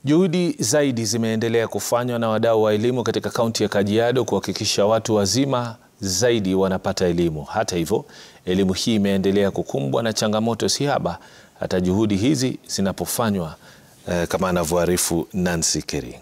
Juhudi zaidi zimeendelea kufanywa na wadau wa elimu katika kaunti ya Kajiado kuhakikisha watu wazima zaidi wanapata elimu. Hata hivyo, elimu hii imeendelea kukumbwa na changamoto sihaba hata juhudi hizi zinapofanywa eh, kama anavyoarifu Nancy Kering.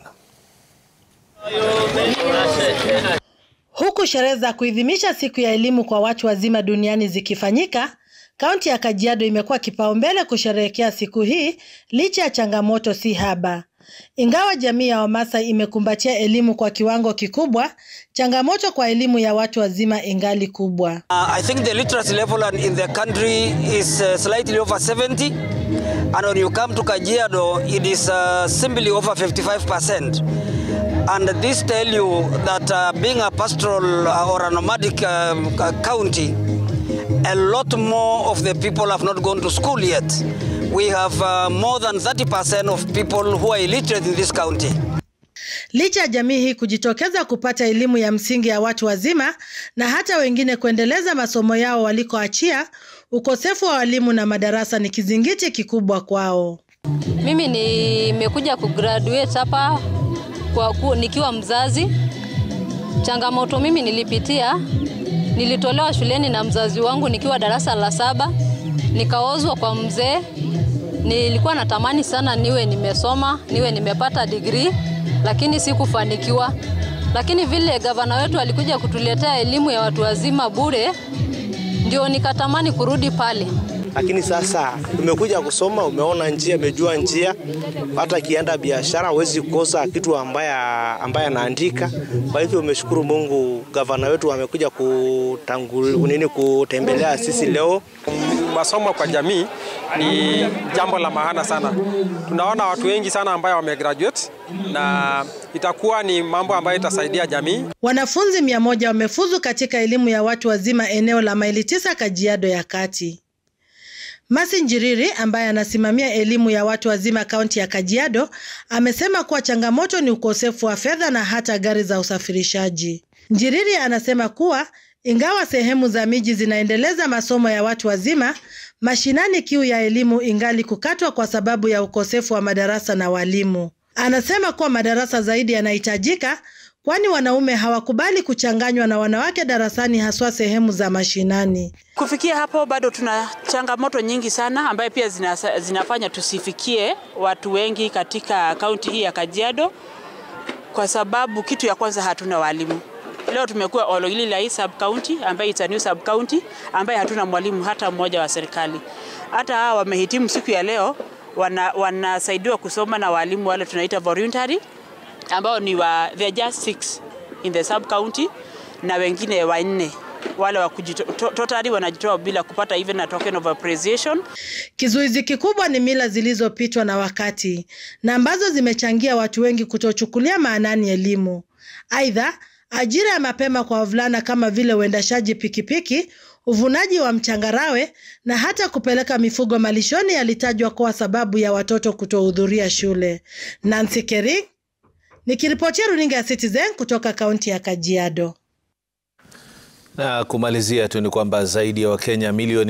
Huku sherehe za kuidhinisha siku ya elimu kwa watu wazima duniani zikifanyika, kaunti ya Kajiado imekuwa kipaumbele kusherehekea siku hii licha ya changamoto si haba. Ingawa jamii ya Wamasai imekumbatia elimu kwa kiwango kikubwa, changamoto kwa elimu ya watu wazima ingali kubwa. Uh, I think the literacy level in the country is uh, slightly over 70 and when you come to Kajiado it is uh, simply over 55%. And this tell you that uh, being a pastoral uh, or a nomadic um, county, a lot more of the people have not gone to school yet. We have uh, more than 30% of people who are illiterate in this county. Licha ya jamii hii kujitokeza kupata elimu ya msingi ya watu wazima na hata wengine kuendeleza masomo yao walikoachia, ukosefu wa walimu na madarasa ni kizingiti kikubwa kwao. Mimi nimekuja kugraduate hapa kwa ku, nikiwa mzazi. Changamoto mimi nilipitia, nilitolewa shuleni na mzazi wangu nikiwa darasa la saba, nikaozwa kwa mzee. Nilikuwa natamani sana niwe nimesoma, niwe nimepata degree, lakini sikufanikiwa. Lakini vile gavana wetu alikuja kutuletea elimu ya watu wazima bure, ndio nikatamani kurudi pale lakini sasa umekuja kusoma, umeona njia, umejua njia, hata kienda biashara huwezi kukosa kitu ambaye ambaye anaandika. Kwa hivyo umeshukuru Mungu, gavana wetu amekuja kutangul nini kutembelea sisi leo. Masomo kwa jamii ni jambo la maana sana. Tunaona watu wengi sana ambayo wamegraduate na itakuwa ni mambo ambayo itasaidia jamii. Wanafunzi mia moja wamefuzu katika elimu ya watu wazima eneo la maili tisa Kajiado ya Kati. Masi Njiriri ambaye anasimamia elimu ya watu wazima kaunti ya Kajiado amesema kuwa changamoto ni ukosefu wa fedha na hata gari za usafirishaji. Njiriri anasema kuwa ingawa sehemu za miji zinaendeleza masomo ya watu wazima, mashinani kiu ya elimu ingali kukatwa kwa sababu ya ukosefu wa madarasa na walimu. Anasema kuwa madarasa zaidi yanahitajika kwani wanaume hawakubali kuchanganywa na wanawake darasani haswa sehemu za mashinani. Kufikia hapo bado tuna changamoto nyingi sana ambayo pia zina, zinafanya tusifikie watu wengi katika kaunti hii ya Kajiado, kwa sababu kitu ya kwanza hatuna walimu. Leo tumekuwa Oloililai sub county ambayo it's a new sub county ambaye hatuna mwalimu hata mmoja wa serikali. Hata hawa wamehitimu siku ya leo wanasaidiwa wana kusoma na walimu wale tunaita voluntary ambao ni wa they are just six in the sub county na wengine wanne wale wa totally wanajitoa bila kupata even a token of appreciation. Kizuizi kikubwa ni mila zilizopitwa na wakati na ambazo zimechangia watu wengi kutochukulia maanani elimu. Aidha, ajira ya mapema kwa wavulana kama vile uendeshaji pikipiki, uvunaji wa mchangarawe na hata kupeleka mifugo malishoni yalitajwa kuwa sababu ya watoto kutohudhuria shule. Nancy Kering Nikiripotia runinga ya Citizen kutoka kaunti ya Kajiado. Na kumalizia tu ni kwamba zaidi ya Wakenya milioni